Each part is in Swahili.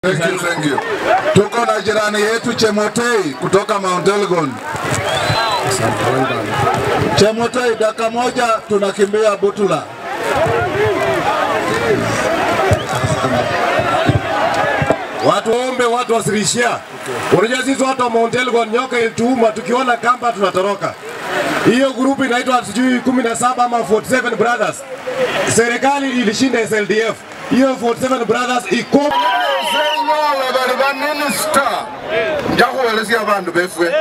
Thank you, thank you. Tuko na jirani yetu Chemotei kutoka Mount Elgon. Chemotei, dakika moja tunakimbia Butula. Watu ombe, watu wasirishia. Unajua sisi watu wa Mount Elgon nyoka ilituuma, tukiona kamba tunatoroka. Hiyo grupu inaitwa sijui 17 ama 47 brothers. Serikali ilishinda SLDF. Hiyo 47 brothers iko Senyowe bali ba minister njakuwelesya bandu befwe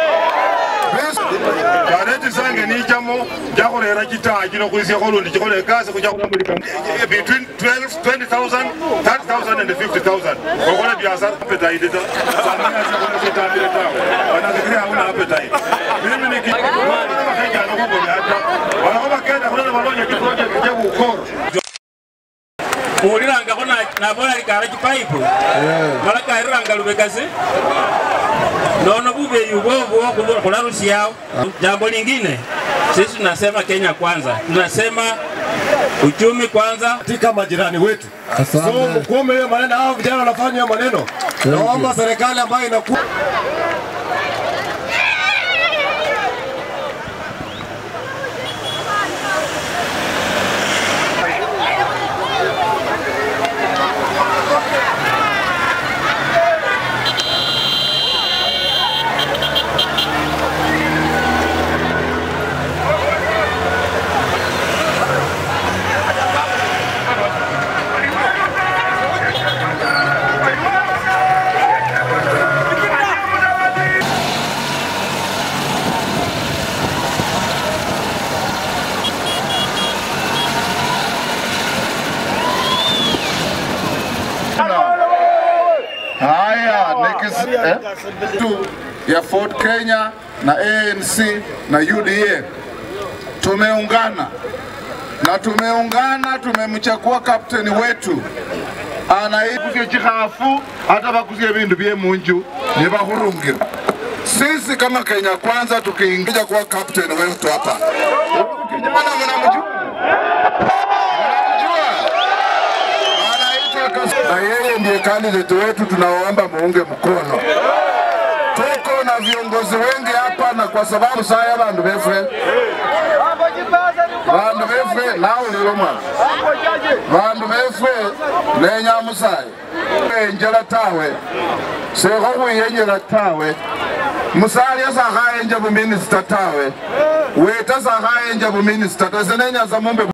kareti sange nijamo njakhurera chitaa chino khwisiakho lundi chikhole ekasi khucha khulamulika between 12 20000 30000 and 50000 okhola biashara appetite ta samiyasiakhonasitambile tawe wanafikiri hakuna appetite mimi nikijana khubonya ta walakho bakenda khulala balonya kiproject cha bukoro kuulilangakho nabola likala chipaipu mala kaililanga lubekasi nono bubeyi bwobwo khularusiao jambo lingine sisi tunasema Kenya kwanza tunasema uchumi kwanza katika majirani wetu. So mkome hiyo maneno, hao vijana wanafanya hiyo maneno. Naomba serikali ambayo inakuwa Haya, nikis- eh? tu ya Ford Kenya na ANC na UDA tumeungana na tumeungana, tumemchagua kapteni wetu anaitwa chikhafu, hata bakuzie bindu bye munju ni bahurungira. Sisi kama Kenya Kwanza tukiingia kuwa kapteni wetu hapa, kijana mnamjua, mnamjua anaitwa Kas- na yeye ndiye candidate wetu, tunawaomba muunge mkono. Tuko na viongozi wengi hapa, na kwa sababu saya bandu befwe bandu befwe nawe lilo mwana bandu befwe nenyamusaye enjela tawe sekho khwiyenyela tawe musalia sakhayenja buminisita tawe weta sakhayenja buminisita ta senenyaza mumbe